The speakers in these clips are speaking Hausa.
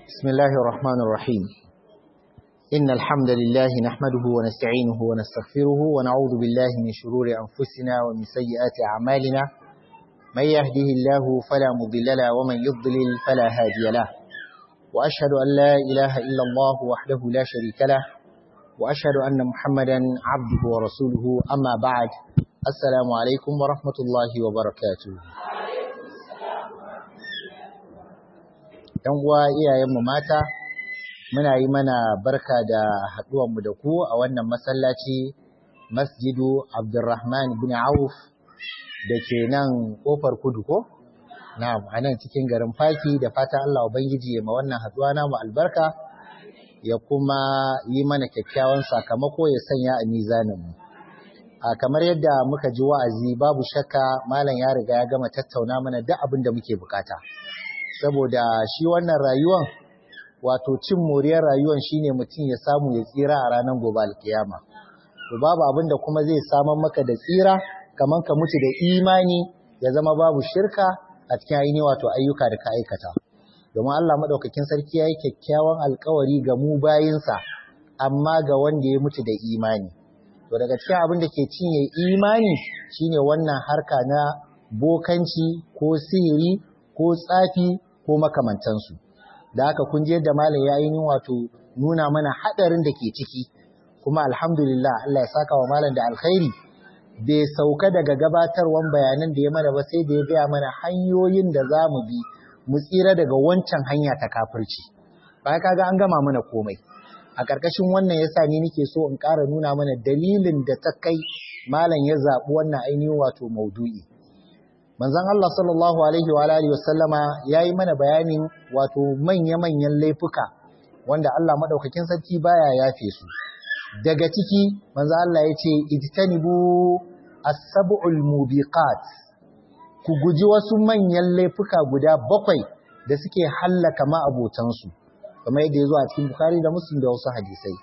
بسم الله الرحمن الرحيم إن الحمد لله نحمده ونستعينه ونستغفره ونعوذ بالله من شرور أنفسنا ومن سيئات أعمالنا من يهده الله فلا مضل له ومن يضلل فلا هادي له وأشهد أن لا إله إلا الله وحده لا شريك له وأشهد أن محمدا عبده ورسوله أما بعد السلام عليكم ورحمة الله وبركاته ‘yan uwa iyayenmu mata muna yi mana barka da haɗuwanmu da ku a wannan masallaci masjidu abdurrahman bin auf da ke nan ƙofar kudu ko? na'am a nan cikin garin faki da fata Allah Ubangiji ya ma wannan haɗuwa namu albarka ya kuma yi mana kyakkyawan sakamako ya sanya a mizaninmu a kamar yadda muka ji wa'azi babu shakka malam ya riga ya gama tattauna mana duk abin da muke bukata. saboda shi wannan rayuwan wato cin moriyar rayuwan shine mutum ya samu ya tsira a ranar gobe alkiyama to babu abin da kuma zai samar maka da tsira kamar ka mutu da imani ya zama babu shirka a cikin aini wato ayyuka da ka aikata domin Allah madaukakin sarki yayi kyakkyawan alkawari ga mu bayinsa amma ga wanda ya mutu da imani to daga cikin abin da ke cinye imani shine wannan harka na bokanci ko sihiri ko tsafi ko makamantansu da haka kun je da malam ya yi wato nuna mana hadarin da ke ciki kuma alhamdulillah Allah ya saka wa malam da alkhairi bai sauka daga gabatarwan bayanan da ya mana ba sai da ya gaya mana hanyoyin da za mu bi mu tsira daga wancan hanya ta kafirci ba kaga an gama mana komai a ƙarƙashin wannan yasa ni nake so in ƙara nuna mana dalilin da ta kai malam ya zaɓi wannan ainihin wato maudu'i manzon Allah sallallahu alaihi wa alihi wasallama yayi mana bayanin wato manya-manyan laifuka wanda Allah madaukakin sarki baya yafe su daga ciki manzon Allah yace ijtanibu as-sab'ul mubiqat ku guji wasu manyan laifuka guda bakwai da suke hallaka ma'abotan su kamar yadda yazo a cikin Bukhari da Muslim da wasu hadisai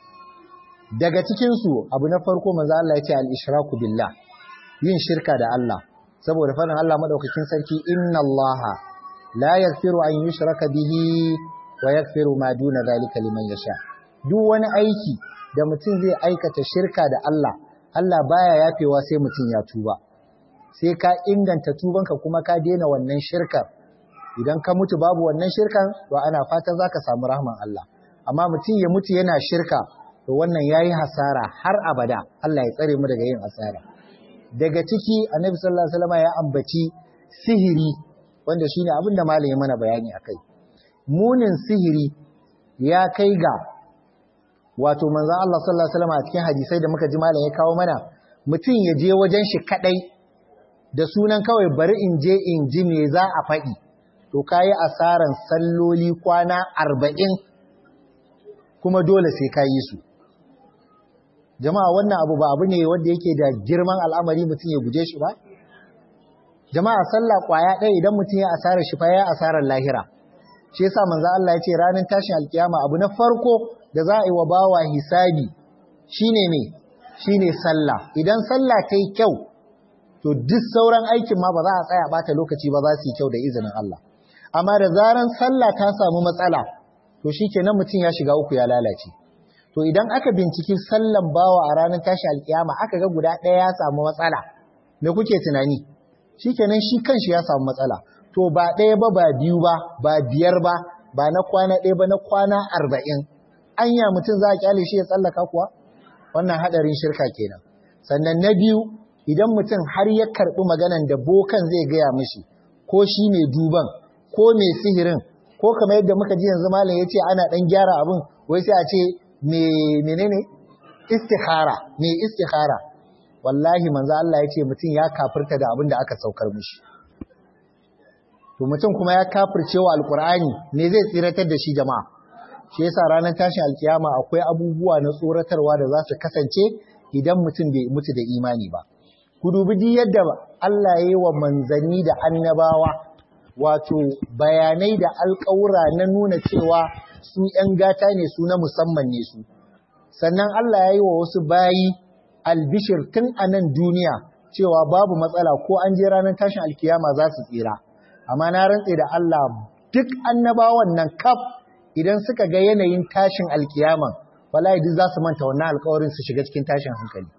daga cikin su abu na farko manzon Allah yace al-ishraku billah yin shirka da Allah saboda faɗin Allah madaukakin sarki inna Allah la yaghfiru an yushraka bihi wa yaghfiru ma duna zalika liman yasha duk wani aiki da mutum zai aikata shirka da Allah Allah baya yafewa sai mutum ya tuba sai ka inganta tubanka kuma ka daina wannan shirkar idan ka mutu babu wannan shirkan to ana fatan zaka samu rahman Allah amma mutum ya mutu yana shirka to wannan yayi hasara har abada Allah ya tsare mu daga yin hasara daga ciki annabi sallallahu alaihi wasallam ya ambaci sihiri wanda shine abin da malami mana bayani akai munin sihiri ya kai ga wato manzon Allah sallallahu alaihi wasallam a cikin hadisai da muka ji malam ya kawo mana mutum ya je wajen shi kadai da sunan kawai bari in je in ji me za a faɗi to kayi asaran salloli kwana arba'in kuma dole sai ka yi su jama'a wannan abu ba abu ne wanda yake da girman al'amari mutum ya guje shi ba jama'a sallah kwaya ɗaya idan mutum ya asarar shi fa ya asarar lahira shi yasa manzo Allah ya ce ranar tashin alkiyama abu na farko da za a yi wa bawa hisabi shine ne shine sallah idan sallah ta yi kyau to duk sauran aikin ma ba za a tsaya bata lokaci ba za su yi kyau da izinin Allah amma da zaran sallah ta samu matsala to shikenan mutum ya shiga uku ya lalace To idan aka binciki sallan bawa a ranar tashi alkiyama aka ga guda ɗaya ya samu matsala, me kuke tunani? Shi kenan shi kanshi ya samu matsala. To ba ɗaya ba ba biyu ba, ba biyar ba, ba na kwana ɗaya ba na kwana arba'in. Anya mutum za a kyale shi ya tsallaka kuwa? Wannan haɗarin shirka kenan. Sannan na biyu, idan mutum har ya karɓi maganan da bokan zai gaya mishi, ko shi mai duban, ko mai sihirin, ko kamar yadda muka ji yanzu malam ya ce ana ɗan gyara abin, wai sai a ce menene istikhara me istikhara wallahi manzo Allah yace mutum ya kafirta da abin da aka saukar mishi to mutum kuma ya kafircewa alqur'ani me zai tsiratar da shi jama'a shi yasa ranar tashin alkiyama akwai abubuwa na tsoratarwa da za su kasance idan mutum bai mutu da imani ba ku dubi di yadda Allah ya yi wa manzanni da annabawa wato bayanai da alƙawura na nuna cewa su ‘yan gata ne su na musamman ne su, sannan Allah ya yi wa wasu bayi albishir tun a nan duniya cewa babu matsala ko an je ranar tashin alkiyama za su tsira, amma na rantse da Allah duk annabawan nan kaf idan suka ga yanayin tashin alkiyaman wallahi duk za su manta wannan alƙawarin su shiga cikin tashin hankali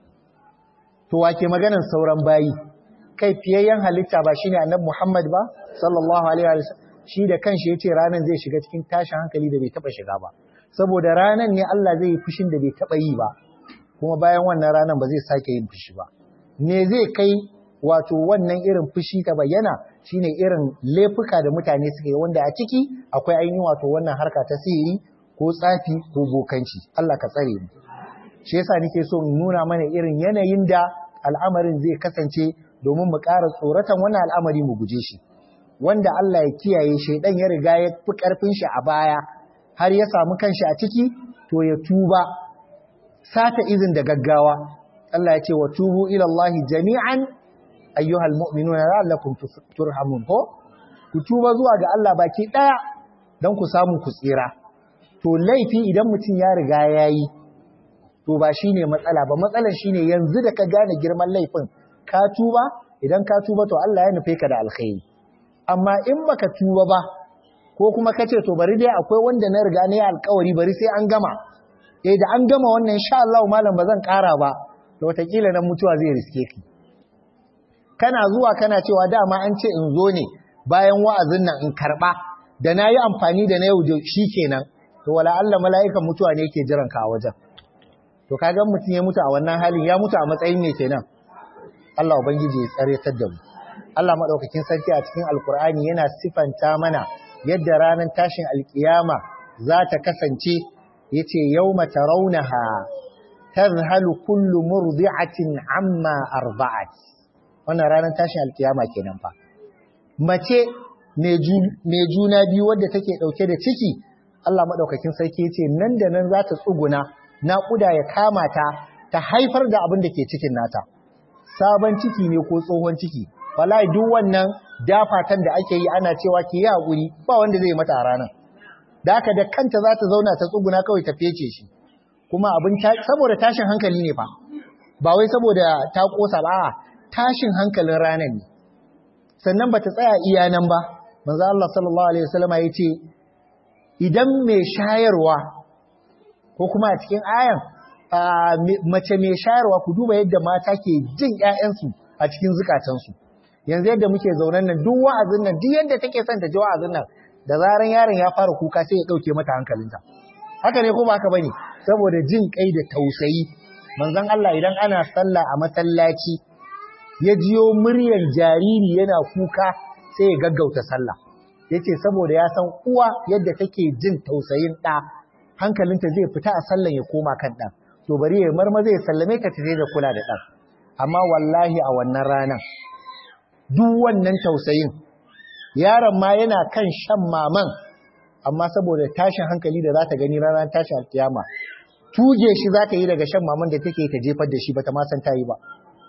to wake maganar sauran bayi kai fiyayyen halitta ba shine annabi Muhammad ba sallallahu alaihi wa sallam shi da kanshi yace ranan zai shiga cikin tashin hankali da bai taba shiga ba saboda ranan ne Allah zai yi fushin da bai taba yi ba kuma bayan wannan ranan ba zai sake yin fushi ba me zai kai wato wannan irin fushi ta bayyana shine irin laifuka da mutane suka yi wanda a ciki akwai ainihin wato wannan harka ta sihiri ko tsafi ko bokanci Allah ka tsare mu shi yasa nake so in nuna mana irin yanayin da al'amarin zai kasance domin mu ƙara tsoratan wannan al'amari mu guje shi wanda Allah ya kiyaye shaidan ya riga ya fi ƙarfin shi a baya har ya samu kanshi a ciki to ya tuba sata izin da gaggawa Allah ya ce wa tubu ila Allah jami'an ayyuhal mu'minuna la'allakum turhamun ko ku tuba zuwa ga Allah baki daya dan ku samu ku tsira to laifi idan mutum ya riga yayi to ba shine matsala ba matsalar shine yanzu da ka gane girman laifin ka tuba idan ka tuba to Allah ya nufe ka da alkhairi amma in baka tuba ba ko kuma kace to bari dai akwai wanda na riga ne alkawari bari sai an gama eh da an gama wannan insha Allah malam bazan ƙara ba to wataƙila nan mutuwa zai riske ki kana zuwa kana cewa dama an ce in zo ne bayan wa'azin nan in karba da nayi amfani da na yau shikenan to wala Allah mala'ikan mutuwa ne yake jiran ka a wajen to kaga mutum ya mutu a wannan halin ya mutu a matsayin me kenan Allah ubangiji ya tsare da mu Allah madaukakin sarki a cikin alkur'ani yana sifanta mana yadda ranar tashin alkiyama za ta kasance yace yawma tarawnaha tadhhalu kullu murdi'atin amma arba'at wannan ranar tashin alkiyama kenan fa mace mai juna biyu wadda take dauke da ciki Allah madaukakin sarki yace nan da nan za ta tsuguna naƙuda ya kama ta ta haifar da abin da ke cikin nata sabon ciki ne ko tsohon ciki wallahi duk wannan dafatan da ake yi ana cewa ki yi hakuri ba wanda zai mata a ranar da haka da kanta za ta zauna ta tsuguna kawai ta fece shi kuma abin saboda tashin hankali ne fa ba wai saboda ta kosa ba tashin hankalin ranar ne sannan bata tsaya iya nan ba manzo Allah sallallahu alaihi wasallam ya ce idan mai shayarwa ko kuma a cikin ayan mace mai shayarwa ku duba yadda mata ke jin ƴaƴansu a cikin zukatansu yanzu yadda muke zaunan nan duk wa'azin nan duk yadda take son ta ji wa'azin nan da zaran yaron ya fara kuka sai ya dauke mata hankalinta haka ne ko ba haka bane saboda jin kai da tausayi manzon Allah idan ana sallah a masallaci ya jiyo muryar jariri yana kuka sai ya gaggauta sallah yace saboda ya san uwa yadda take jin tausayin ɗa hankalinta zai fita a sallan ya koma kan ɗan to bari ya marmaza ya sallame ka tafi da kula da ɗan amma wallahi a wannan ranar duk wannan tausayin yaron ma yana kan shan maman amma saboda tashin hankali da za ta gani ranar tashin alkiyama tuge shi za ta yi daga shan maman da take ta jefar da shi ba ta ma san ta yi ba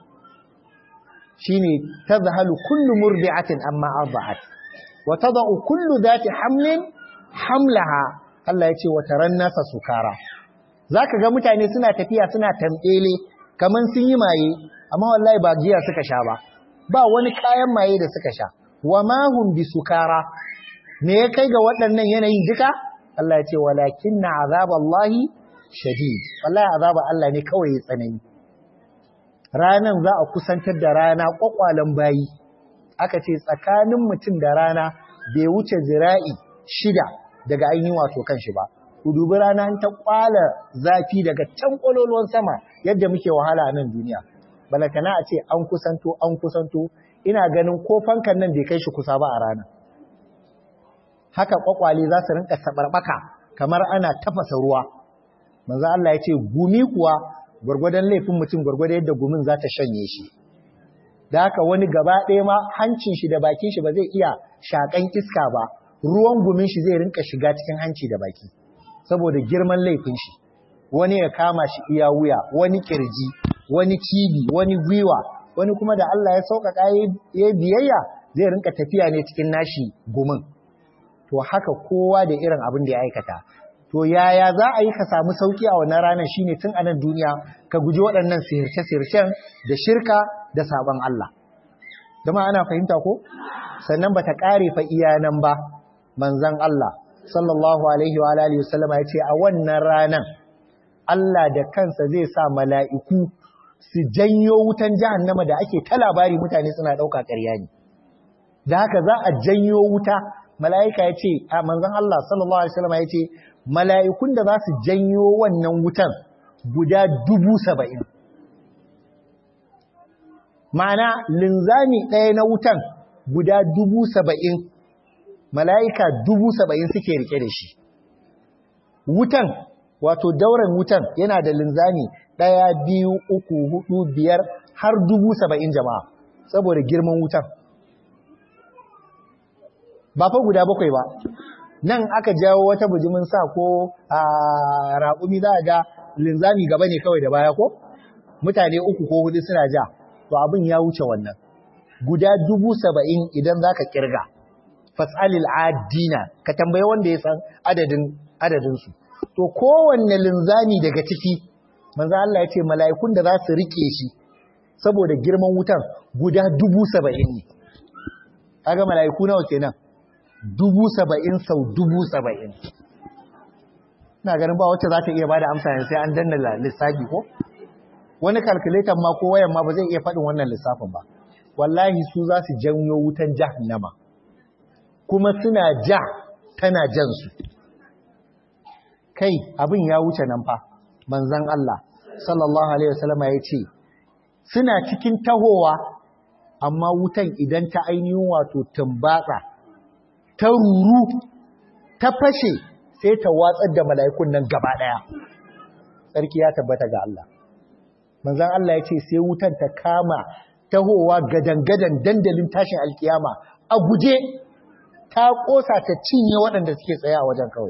shine tazhalu kullu murdi'atin amma arda'at wa tada'u kullu dhati hamlin hamlaha Allah ya ce wa taran nasa sukara zaka ga mutane suna tafiya suna tambele kaman sun yi maye amma wallahi ba giya suka sha ba ba wani kayan maye da suka sha wa ma hum bisukara me ya kai ga waɗannan yanayin duka Allah ya ce walakinna azaballahi shadid wallahi azaba Allah ne kawai ya tsanani ranan za a kusantar da rana kwakwalan bayi aka ce tsakanin mutum da rana bai wuce zira'i shida daga ainihin wato kanshi ba ku dubi rana ta kwala zafi daga can kwalolon sama yadda muke wahala a nan duniya balakana a ce an kusanto an kusanto ina ganin ko fankan nan bai kai shi kusa ba a rana haka kwakwale za su rinka sabarbaka kamar ana tafasa ruwa manzo Allah ya ce gumi kuwa gwargwadon laifin mutum gwargwadon yadda gumin za ta shanye shi da haka wani gaba ɗaya ma hancin shi da bakin shi ba zai iya shakan iska ba ruwan gumin shi zai rinka shiga cikin hanci da baki saboda girman laifin shi wani ya kama shi iya wuya wani kirji wani cibi wani gwiwa wani kuma da Allah ya sauƙaƙa ya biyayya zai rinka tafiya ne cikin nashi gumin to haka kowa da irin abin da ya aikata to yaya za a yi ka samu sauki a wannan ranar shine tun a nan duniya ka guji waɗannan sirce-sircen da shirka da sabon Allah dama ana fahimta ko sannan bata kare fa iyanan ba manzon Allah sallallahu alaihi wa alihi wasallam ya ce a wannan ranan Allah da kansa zai sa mala'iku su janyo wutan jahannama da ake ta labari mutane suna ɗauka ƙarya ne da haka za a janyo wuta mala'ika ya ce a manzan Allah sallallahu alaihi wasallam ya ce mala'ikun da za su janyo wannan wutan guda dubu saba'in ma'ana linzami ɗaya na wutan guda dubu saba'in mala'ika dubu saba'in suke rike da shi wutan wato dauran wutan yana da linzami ɗaya biyu uku hudu biyar har dubu saba'in jama'a saboda girman wutan ba fa guda bakwai ba nan aka jawo wata bujimin sa ko a raƙumi za a ga linzami gaba ne kawai da baya ko mutane uku ko hudu suna ja to abin ya wuce wannan guda dubu saba'in idan za ka kirga fas'alil adina ka tambaye wanda ya san adadin adadinsu to kowanne linzami daga ciki manzo Allah ya ce mala'ikun da za su rike shi saboda girman wutan guda dubu saba'in ne kaga mala'iku nawa kenan dubu saba'in sau dubu saba'in ina ganin ba wacce za ta iya ba da amsa yanzu sai an danna lissafi ko wani calculator ma ko wayan ma ba zai iya faɗin wannan lissafin ba wallahi su za su janyo wutan jahannama kuma suna ja tana jan su kai abin ya wuce nan fa manzon Allah sallallahu alaihi wasallam ya ce suna cikin tahowa amma wutan idan ta ainihin wato tumbatsa ta ruru ta fashe sai ta watsar da mala'ikun nan gaba daya sarki ya tabbata ga Allah manzon Allah ya ce sai wutan ta kama tahowa gadan-gadan dandalin tashin alkiyama a guje ta kosa ta cinye waɗanda suke tsaye a wajen kawai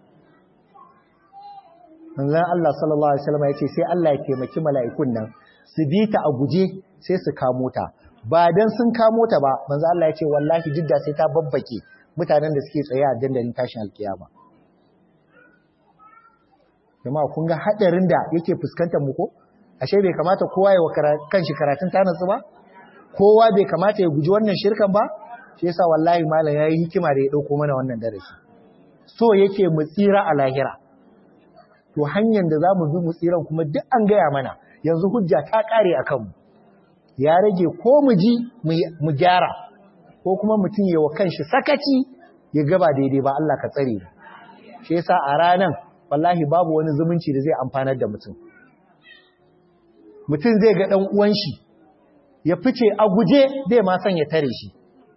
manzon Allah sallallahu alaihi wasallam ya ce sai Allah ya taimaki mala'ikun nan su bi ta a guje sai su kamo ta ba dan sun kamo ta ba manzon Allah ya ce wallahi jidda sai ta babbake mutanen da suke tsaye a dandalin tashin alkiyama jama'a kun ga hadarin da yake fuskantar mu ko ashe bai kamata kowa ya kanshi karatun tanatsu ba kowa bai kamata ya guji wannan shirkan ba shi yasa wallahi malam yayi hikima da ya dauko mana wannan darasi so yake mu tsira a lahira to hanyar da zamu bi mu tsiran kuma duk an gaya mana yanzu hujja ta kare akan mu ya rage ko mu ji mu gyara ko kuma mutum ya wa kanshi sakaci ya gaba daidai ba Allah ka tsare shi yasa a ranan wallahi babu wani zumunci da zai amfanar da mutum mutum zai ga ɗan uwan shi ya fice a guje zai ma son ya tare shi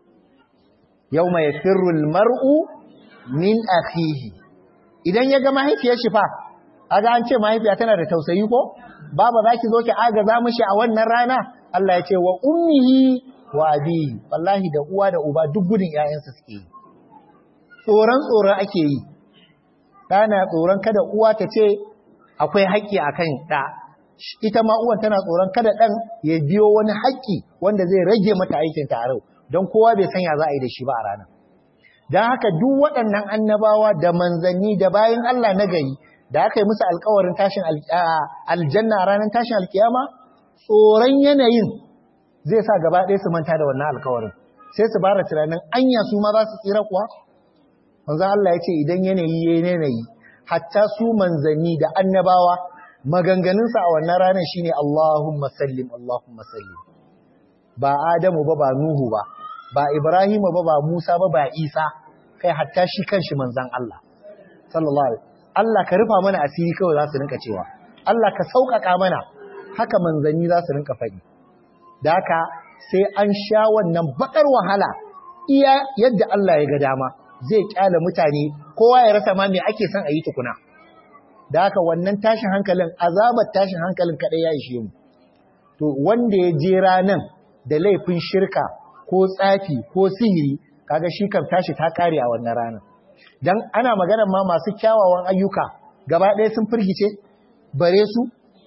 yau mai firrul mar'u min akhihi idan ya ga mahaifiyar shi fa aga an ce mahaifiya tana da tausayi ko baba zaki zo ki agaza mishi a wannan rana Allah ya ce wa ummihi wa abihi wallahi da uwa da uba duk gudun ƴaƴansa suke yi tsoron tsoron ake yi ɗana tsoron kada uwa ta ce akwai haƙƙi akan ɗa ita ma uwan tana tsoron kada ɗan ya biyo wani haƙƙi wanda zai rage mata aikin tarau don kowa bai sanya za a yi da shi ba a ranar don haka duk waɗannan annabawa da manzanni da bayan Allah na gari da aka yi musu alkawarin tashin aljanna a ranar tashin alkiyama tsoron yanayin zai sa gaba ɗaya su manta da wannan alkawarin sai su bara tunanin anya su ma za su tsira kuwa manzan Allah ya ce idan yanayi ya yanayi hatta su manzanni da annabawa maganganunsa a wannan ranar shine Allahumma sallim Allahumma sallim ba Adamu ba ba Nuhu ba ba Ibrahimu ba ba Musa ba ba Isa kai hatta shi kanshi manzan Allah sallallahu alaihi Allah ka rufa mana asiri kawai za su rinka cewa Allah ka sauƙaƙa mana haka manzanni za su rinka faɗi da haka sai an sha wannan baƙar wahala iya yadda Allah ya ga dama zai kyale mutane kowa ya rasa ma me ake son a yi tukuna da haka wannan tashin hankalin azabar tashin hankalin kaɗai ya ishe mu to wanda ya je ranan da laifin shirka ko tsafi ko sihiri kaga shi kan tashi ta kare a wannan ranar dan ana maganar ma masu kyawawan ayyuka gaba ɗaya sun firgice bare su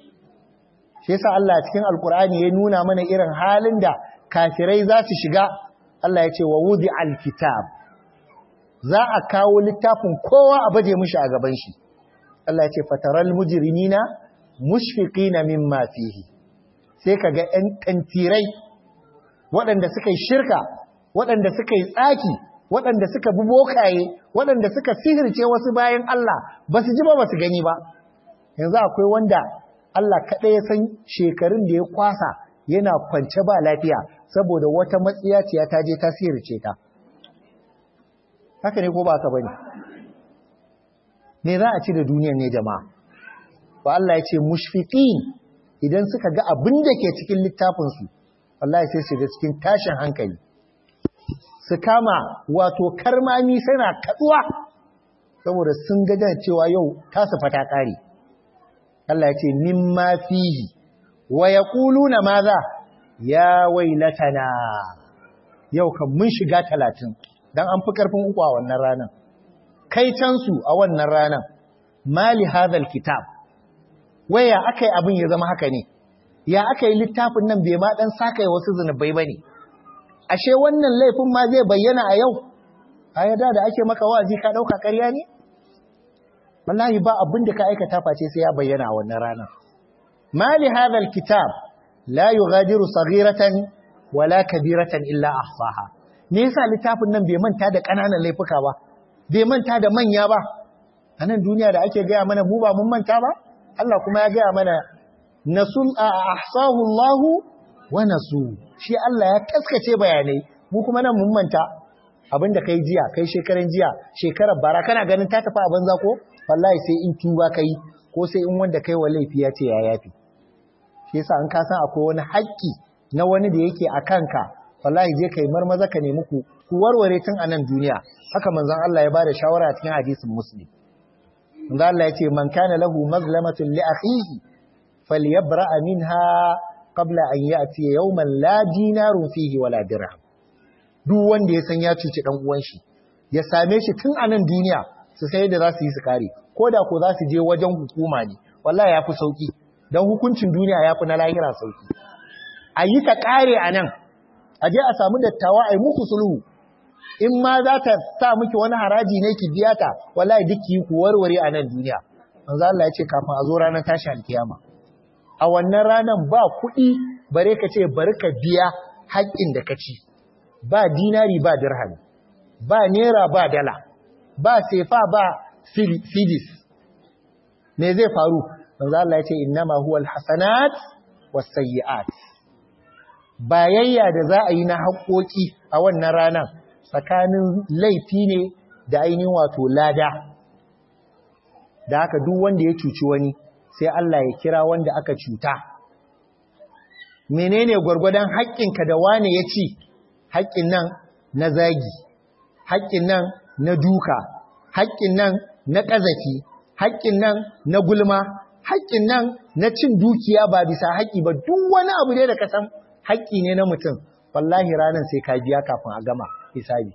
shi yasa Allah cikin alkur'ani ya nuna mana irin halin da kafirai za su shiga Allah ya ce wa wudi alkitab za a kawo littafin kowa a baje mishi a gaban shi Allah ya ce fataral mujrimina mushfiqina mimma fihi sai kaga ƴan tantirai waɗanda suka yi shirka waɗanda suka yi tsaki waɗanda suka bi bokaye waɗanda suka sihirce wasu bayan Allah ba su ji ba ba su gani ba yanzu akwai wanda Allah kaɗai ya san shekarun da ya kwasa yana kwance ba lafiya saboda wata matsiyaciya ta je ta sihirce ta haka ne ko ba ka bane me za a ci da duniyar ne jama'a ba Allah ya ce mushfiqin idan suka ga abin da ke cikin littafinsu wallahi sai shiga cikin tashin hankali su kama wato karmami suna kaduwa saboda sun ga cewa yau tasu fata kare Allah ya ce mimma fihi wa yaquluna maza ya wailatana yau kan mun shiga talatin dan an fi karfin uku a wannan ranar kai cansu a wannan ranar mali hadal kitab waya akai abin ya zama haka ne ya aka yi littafin nan bai ma dan saka wasu zunubai bane ashe wannan laifin ma zai bayyana a yau a yada da ake maka wa'azi ka dauka ƙarya ne wallahi ba abin da ka aikata face sai ya bayyana a wannan rana mali hadha alkitab la yughadiru saghiratan wala kabiratan illa ahsaha me yasa littafin nan bai manta da kananan laifuka ba bai manta da manya ba a nan duniya da ake gaya mana mu ba mun manta ba Allah kuma ya gaya mana nasul ahsahu Allah wa nasu shi Allah ya kaskace bayanai mu kuma nan mun manta abinda kai jiya kai shekaran jiya shekarar bara kana ganin ta tafi a banza ko wallahi sai in tuba kai ko sai in wanda kai wa laifi ya ce ya yafi shi yasa an ka san akwai wani haƙƙi na wani da yake a kanka wallahi je kai marmaza ka nemi ku ku warware tun a nan duniya haka manzon Allah ya bada shawara cikin hadisin muslim manzon Allah ya ce man kana lahu mazlamatun li akhihi falyabra'a minha qabla an ya'ti yawman la dinarun fihi wala dirham duk wanda ya san ya cuci dan uwan shi ya same shi tun a nan duniya su sai da za su yi su kare ko da ko za su je wajen hukuma ne wallahi yafi sauki dan hukuncin duniya yafi na lahira sauki a yi ta kare a nan a je a samu dattawa a yi muku sulhu in ma za ta sa miki wani haraji ne ki biya ta wallahi duk ki ku warware a nan duniya manzo Allah ya ce kafin a zo ranar tashi alkiyama a wannan ranar ba kuɗi bare ka ce bari ka biya haƙƙin da ka ci ba dinari ba dirham ba naira ba dala ba sefa ba fidis me zai faru manzo Allah ya ce innama huwal hasanat was sayyi'at bayayya da za a yi na haƙoƙi a wannan ranar tsakanin laifi ne da ainihin wato lada da haka duk wanda ya cuci wani sai Allah ya kira wanda aka cuta menene gwargwadon haƙƙinka da wane ya ci haƙƙin nan na zagi haƙƙin nan na duka haƙƙin nan na ƙazafi haƙƙin nan na gulma haƙƙin nan na cin dukiya ba bisa haƙƙi ba duk wani abu ne da ka san haƙƙi ne na mutum wallahi ranar sai ka biya kafin a gama hisabi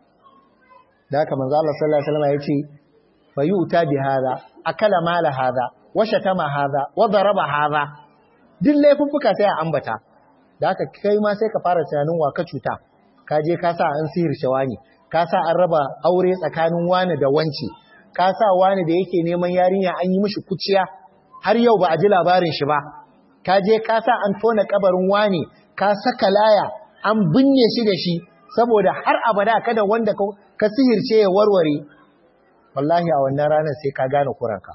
da haka manzo Allah sallallahu alaihi wasallam yace fa yu'ta bi hadha akala mala hadha wa shatama hadha wa daraba hadha duk laifuffuka sai a ambata da haka kai ma sai ka fara tunanin wa ka cuta ka je ka sa an sihir shawani ka sa an raba aure tsakanin wani da wanci ka sa wani da yake neman yarinya an yi mishi kuciya har yau ba a ji labarin shi ba ka je ka sa an tona kabarin wani ka saka laya an binne shi da shi saboda har abada kada wanda ka sihirce ya warware wallahi a wannan ranar sai ka gane kuranka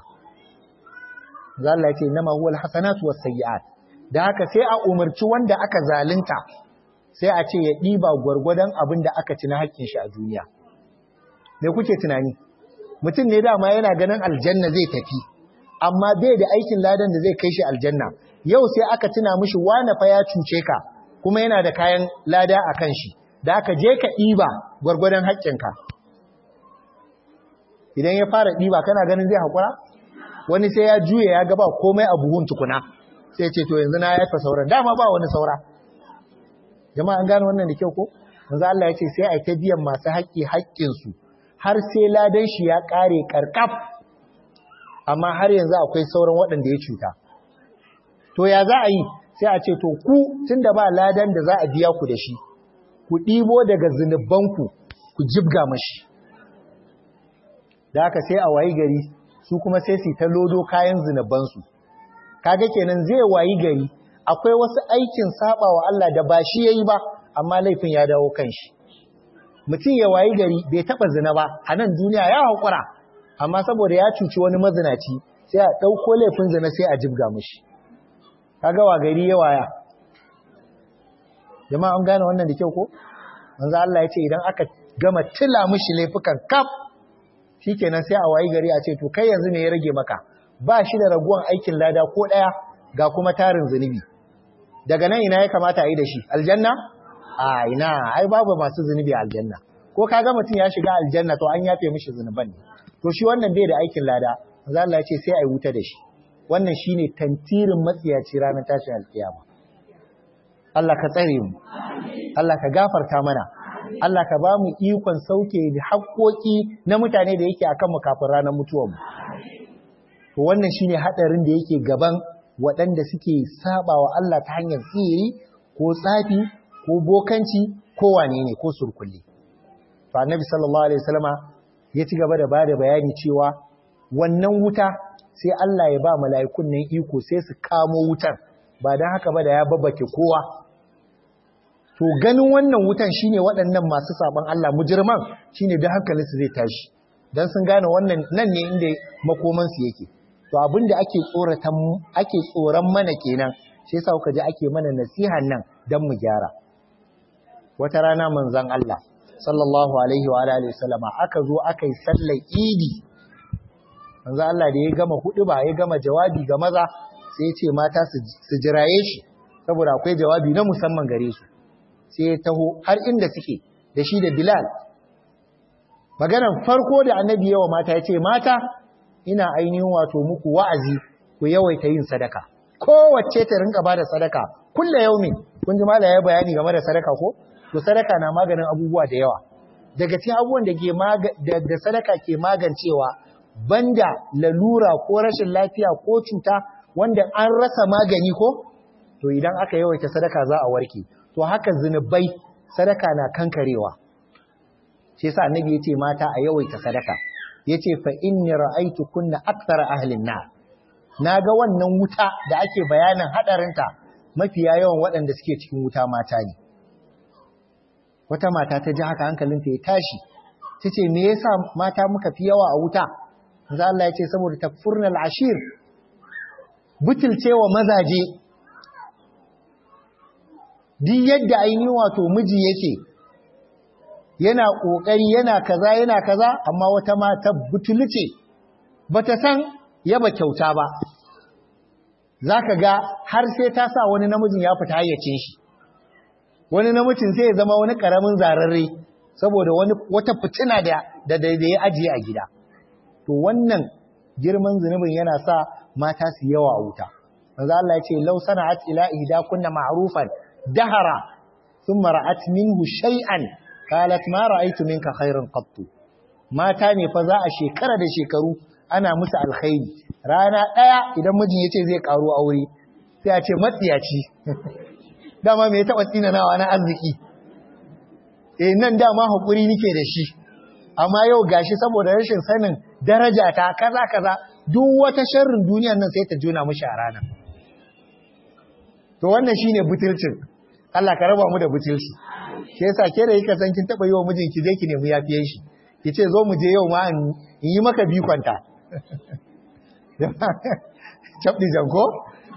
Allah ya ce nama huwa alhasanatu wasayyi'at da haka sai a umarci wanda aka zalunta sai a ce ya diba gwargwadon abin da aka ci na haƙƙin shi a duniya me kuke tunani mutum ne dama yana ganin aljanna zai tafi amma bai da aikin ladan da zai kai shi aljanna yau sai aka tuna mishi wane fa ya cuce ka kuma yana da kayan lada a kan shi da aka je ka ɗiba gwargwadon haƙƙinka idan ya fara ɗiba kana ganin zai haƙura wani sai ya juya ya gaba komai a buhun tukuna sai ce to yanzu na yafa sauran dama ba wani saura jama'a an gane wannan da kyau ko yanzu Allah ya ce sai a ta biyan masu haƙƙi haƙƙinsu har sai ladan shi ya ƙare ƙarƙaf amma har yanzu akwai sauran waɗanda ya cuta to ya za a yi sai a ce to ku tunda ba ladan da za a biya ku da shi ku ɗibo daga zunubanku ku jibga mashi da haka sai a wayi gari su kuma sai su ta lodo kayan zunubansu kaga kenan zai wayi gari akwai wasu aikin saba wa Allah da ba shi yayi ba amma laifin ya dawo kan shi mutum ya wayi gari bai taɓa zina ba a nan duniya ya haƙura amma saboda ya cuci wani mazinaci sai a ɗauko laifin zina sai a jibga mushi kaga wa gari ya waya jama'a an gane wannan da kyau ko manzo Allah ya ce idan aka gama tila mushi laifukan kaf shikenan sai a wayi gari a ce to kai yanzu ne ya rage maka ba shi da raguwan aikin lada ko daya ga kuma tarin zunubi daga nan ina ya kamata a yi da shi aljanna a ina ai babu masu zunubi a aljanna ko kaga mutum ya shiga aljanna to an yafe mishi zunuban ne to shi wannan bai da aikin lada manzo Allah ya ce sai a yi wuta da shi wannan shine tantirin matsiyaci ranar tashin alkiyama Allah ka tsare mu Allah ka gafarta mana Allah ka ba mu ikon sauke da haƙoƙi na mutane da yake akan mu kafin ranar mutuwar mu to wannan shine hadarin da yake gaban waɗanda suke saba wa Allah ta hanyar tsiri ko tsafi ko bokanci ko wane ne ko surkulli to annabi sallallahu alaihi wasallama ya ci gaba da bada bayani cewa wannan wuta sai Allah ya ba mala'ikun nan iko sai su kamo wutar ba dan haka ba da ya babbake kowa to ganin wannan wutan shine waɗannan masu saban Allah mujirman shine da hankalinsu zai tashi dan sun gane wannan nan ne inda makoman su yake to abinda ake tsoratan ake tsoran mana kenan sai yasa kuka ji ake mana nasihan nan dan mu gyara wata rana manzon Allah sallallahu alaihi wa alihi wasallama aka zo aka yi sallar idi manzon Allah da ya gama ba ya gama jawabi ga maza sai ya ce mata su jiraye shi saboda akwai jawabi na musamman gare su sai ya taho har inda suke da shi da Bilal. Maganan farko da annabi yawa mata ya ce, Mata, ina ainihin wato muku wa'azi ku yawaita yin sadaka. Kowace ta rinka ba da sadaka, kulle yaumin, kun ji mala ya bayani game da sadaka ko? To sadaka na maganin abubuwa da yawa. Daga cikin abubuwan da da sadaka ke magancewa, banda lalura ko rashin lafiya ko cuta wanda an rasa magani ko? To idan aka yawaita sadaka za a warke. to haka zinubai sadaka na kankarewa shi yasa annabi yace mata a yawaita sadaka yace fa inni ra'aytu kunna akthar ahlin nar naga wannan wuta da ake bayanin hadarinta mafiya yawan waɗanda suke cikin wuta mata ne wata mata ta ji haka hankalinta ya tashi tace me yasa mata muka fi yawa a wuta manzo Allah yace saboda takfurnal ashir butulcewa mazaje duk yadda ainihin wato miji yake yana ƙoƙari yana kaza yana kaza amma wata mata butulce bata san yaba kyauta ba zaka ga har sai ta sa wani namijin ya fita hayyacin shi wani namijin sai ya zama wani karamin zararre saboda wani wata fitina da da da ya ajiye a gida to wannan girman zunubin yana sa mata su yawa a wuta manzo Allah ya ce law sana'at ila ihda kunna ma'rufan dahara thumma ra'at minhu shay'an qalat ma ra'aytu minka khairan qattu mata ne fa za a shekara da shekaru ana musu alkhairi rana daya idan mijin yace zai karo aure sai a ce matsiyaci dama me ya taba tsinanawa na arziki eh nan dama hakuri nike da shi amma yau gashi saboda rashin sanin daraja ta kaza kaza duk wata sharrin duniyar nan sai ta jona mishi a rana to wannan shine butulcin Allah ka raba mu da butulci ke yasa ke da kika san kin taba yi wa mijinki je ki nemi yafiyen shi ki ce zo mu je yau ma in yi maka bikonta cabdi janko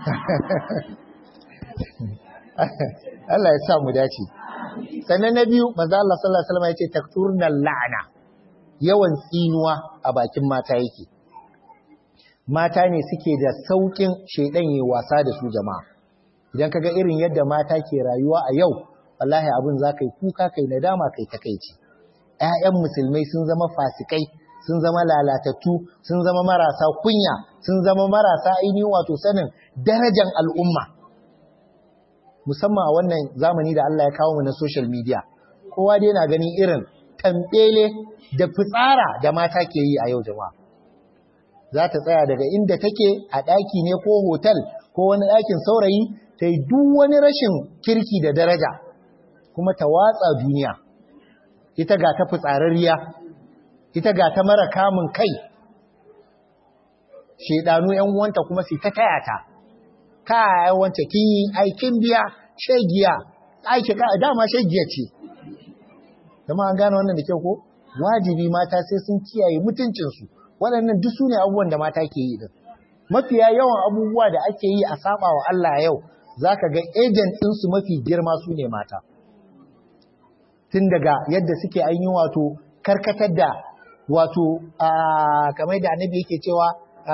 Allah ya sa mu dace sannan na biyu manzo Allah sallallahu alaihi wasallam yace takturnal la'na yawan tsinuwa a bakin mata yake mata ne suke da saukin shedan yi wasa da su jama'a idan kaga irin yadda mata ke rayuwa a yau wallahi abin za ka yi kuka kai nadama kai takaici ƴaƴan musulmai sun zama fasikai sun zama lalatattu sun zama marasa kunya sun zama marasa ainihin wato sanin darajan al'umma musamman a wannan zamani da Allah ya kawo mu na social media kowa dai yana ganin irin tambele da fitsara da mata ke yi a yau jama'a za ta tsaya daga inda take a ɗaki ne ko hotel ko wani ɗakin saurayi ta yi duk wani rashin kirki da daraja kuma ta watsa duniya ita ga ta fitsararriya ita ga ta mara kamun kai shedanu yan uwanta kuma su ta taya ta kai wance kin yi aikin biya shegiya aiki ka dama shegiya ce Dama an gane wannan da kyau ko? Wajibi mata sai sun kiyaye mutuncinsu. Waɗannan duk su ne abubuwan da mata ke yi din. Mafiya yawan abubuwa da ake yi a saba wa Allah yau, za ka ga agent ɗinsu mafi girma su ne mata. Tun daga yadda suke an yi wato karkatar da wato kamar da annabi yake cewa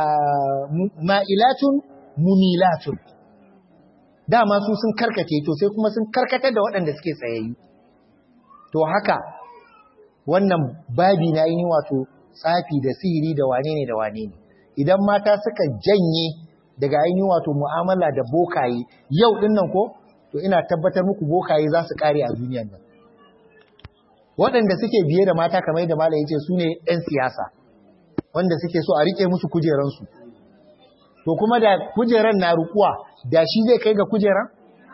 ma'ilatun mumilatun. Dama su sun karkace to sai kuma sun karkatar da waɗanda suke tsayayyu. To haka wannan babi na yi wato tsafi da sihiri da wane ne da wane ne. Idan mata suka janye daga ainihin wato mu'amala da bokaye yau din nan ko to ina tabbatar muku bokaye za su kare a duniyar nan waɗanda suke biye da mata kamar yadda malam yace su ne 'yan siyasa wanda suke so a rike musu kujeransu to kuma da kujeran na rukuwa da shi zai kai ga kujeran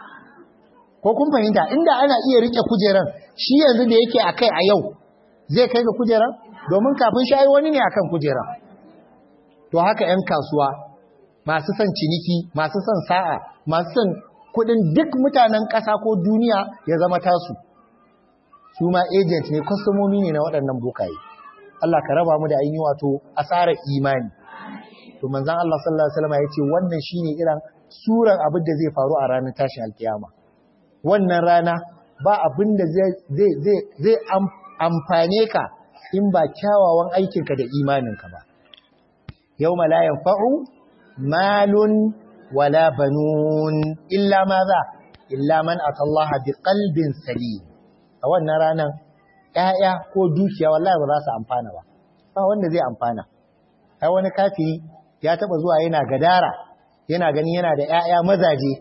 ko kun fahimta inda ana iya rike kujeran shi yanzu da yake akai a yau zai kai ga kujeran domin kafin shi ai wani ne akan kujeran to haka 'yan kasuwa masu son ciniki, masu son sa'a, masu son kudin duk mutanen ƙasa ko duniya ya zama tasu. Su ma agent ne, kwastomomi ne na waɗannan bokaye. Allah ka raba mu da ainihi wato asarar imani. To manzan Allah sallallahu Alaihi wasallam ya ce wannan shi ne irin suran abin da zai faru a ranar tashin alkiyama. Wannan rana ba abin da zai amfane ka in ba kyawawan aikinka da imaninka ba. Yau malayan fa'u malun wala banun illa maza illa man atallaha biqalbin salim a wannan ranan ƴaƴa ko dukiya wallahi ba za su amfana ba ba wanda zai amfana ai wani kafiri ya taba zuwa yana gadara yana gani yana da ƴaƴa mazaje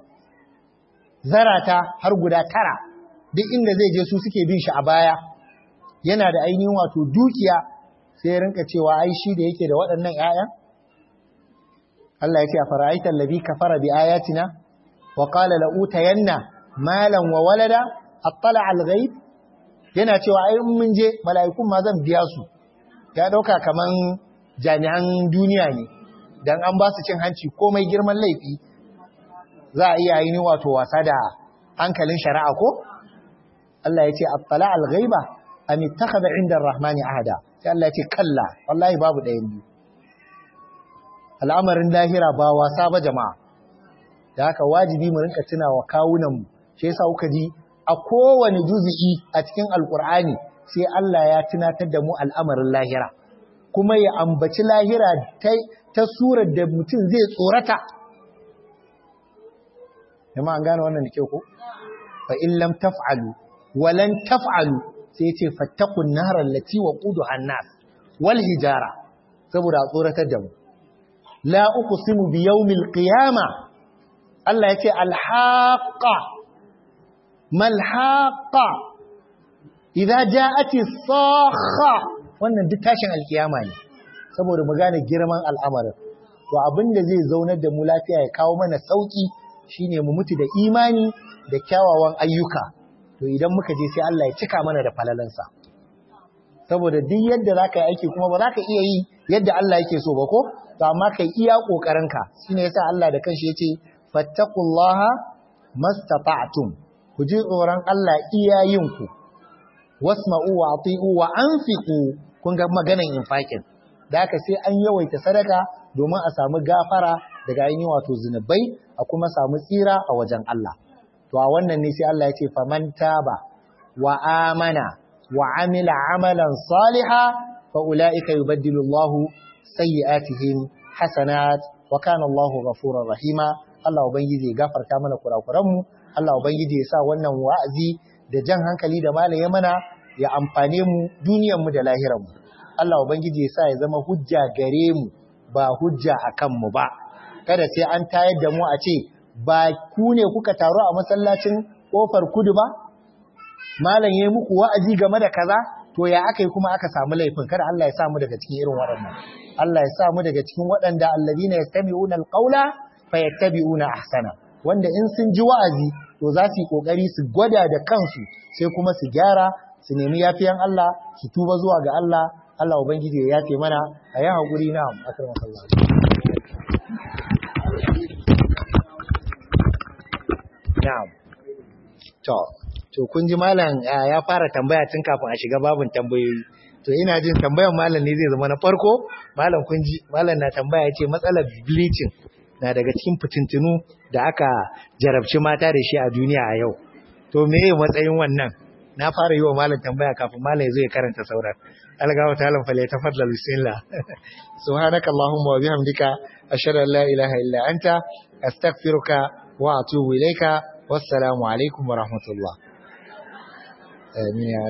zarata har guda tara duk inda zai je su suke bin shi a baya yana da ainihin wato dukiya sai ya rinka cewa ai shi da yake da waɗannan ƴaƴan Allah ya ce a fara'aitar labi kafara bi ayatina wa qala la utayanna malan wa walada attala al ghaib yana cewa ai in mun je mala'ikun ma zan biya su ya dauka kaman jami'an duniya ne dan an ba su cin hanci komai girman laifi za a iya yi wato wasa da hankalin shari'a ko Allah ya ce attala al ghaiba am ittakhadha inda ar-rahmani ahada sai Allah ya ce kalla wallahi babu ɗayan biyu al'amarin lahira ba wasa ba jama'a da haka wajibi mu rinka tunawa kawunanmu shi yasa kuka ji a kowane juzi'i a cikin alkur'ani sai Allah ya tunatar da mu al'amarin lahira kuma ya ambaci lahira ta surar da mutum zai tsorata jama'a an gane wannan da kyau ko fa in lam taf'alu wa lan taf'alu sai ce fattaqun nar allati waquduha an-nas wal hijara saboda a tsoratar da mu la uqsimu bi yawmil qiyama Allah yace al-haqqa mal haqqa idza ja'ati sakha wannan duk tashin alkiyama ne saboda mu gane girman al'amarin to abinda zai zaunar da mu lafiya ya kawo mana sauki shine mu mutu da imani da kyawawan ayyuka to idan muka je sai Allah ya cika mana da falalansa saboda duk yadda zaka yi aiki kuma ba za ka iya yi yadda Allah yake so ba ko to amma kai iya kokarinka shine yasa Allah da kanshi yace fattaqullaha mastata'tum ku ji tsoron Allah iyayinku wasma'u wa ati'u wa anfiqu kun ga maganan infakin da haka sai an yawaita sadaka domin a samu gafara daga ainihin wato zinubai a kuma samu tsira a wajen Allah to a wannan ne sai Allah ya ce faman taba wa amana wa amila amalan saliha fa ulaika yubaddilu Allahu sayyi'atihim hasanat wa kana Allahu ghafurur rahima Allah ubangiji ya gafarta mana kurakuranmu Allah ubangiji ya sa wannan wa'azi da jan hankali da malaye mana ya amfane mu duniyar mu da lahirar mu Allah ubangiji ya sa ya zama hujja gare mu ba hujja akan mu ba kada sai an tayar da mu a ce ba ku ne kuka taru a masallacin kofar kudu ba malam yayi muku wa'azi game da kaza to ya aka yi kuma aka samu laifin kada Allah ya sa mu daga cikin irin waɗannan Allah ya sa mu daga cikin waɗanda alladhina yastami'una alqawla fayattabi'una ahsana wanda in sun ji wa'azi to za su yi kokari su gwada da kansu sai kuma su gyara su nemi yafiyan Allah su tuba zuwa ga Allah Allah ubangiji ya yafe mana a yi haƙuri na akramakallah na'am to to to kun ji malam ya fara tambaya tun kafin a shiga babin tambayoyi to ina jin tambayan malam ne zai zama na farko malam kun ji malam na tambaya ya ce matsalar bleaching na daga cikin fitintunu da aka jarabci mata da shi a duniya a yau to me matsayin wannan na fara yi wa malam tambaya kafin malam ya zo ya karanta sauran algawa ta alam fale tafaddal bismillah subhanaka allahumma wa bihamdika ashhadu an la ilaha illa anta astaghfiruka wa atubu ilayka wassalamu alaikum wa rahmatullah amin